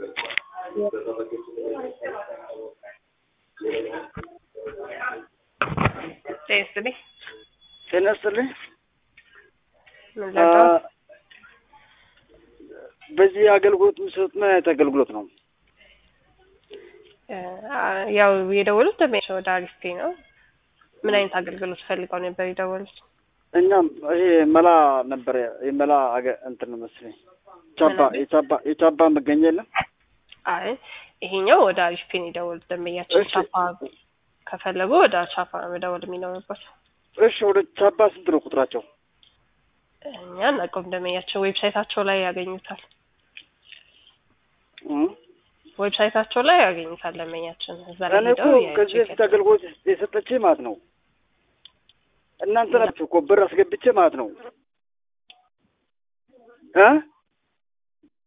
ጤና ይስጥልኝ። ጤና ይስጥልኝ። ምን ላድርገው? በዚህ አገልግሎት የሚሰጡት ምን አይነት አገልግሎት ነው? ያው የደወሉት ደንበኛ ወደ አሪፍ ነው። ምን አይነት አገልግሎት ፈልገው ነበር የደወሉት? እኛም ይሄ መላ ነበር የመላ አገ- እንትን ነው መሰለኝ ቻባ የቻባ የቻባ መገኛ የለም። አይ ይሄኛው ወደ አሪፍ ፔን የደወሉት ደንበኛችን እሺ። ቻፓ ከፈለጉ ወደ ቻፓ ነው መደወል የሚኖርበት። እሺ ወደ ቻባ ስንት ነው ቁጥራቸው? እኛ እናውቀውም ደንበኛችን ዌብሳይታቸው ላይ ያገኙታል። እ? ዌብሳይታቸው ላይ ያገኙታል ደንበኛችን እዛ ላይ እኔ እኮ ሄደው ከዚህ የቼክ በፊት አገልግሎት የሰጠች ማለት ነው እናንተ ናችሁ እኮ ብር አስገብቼ ማለት ነው እ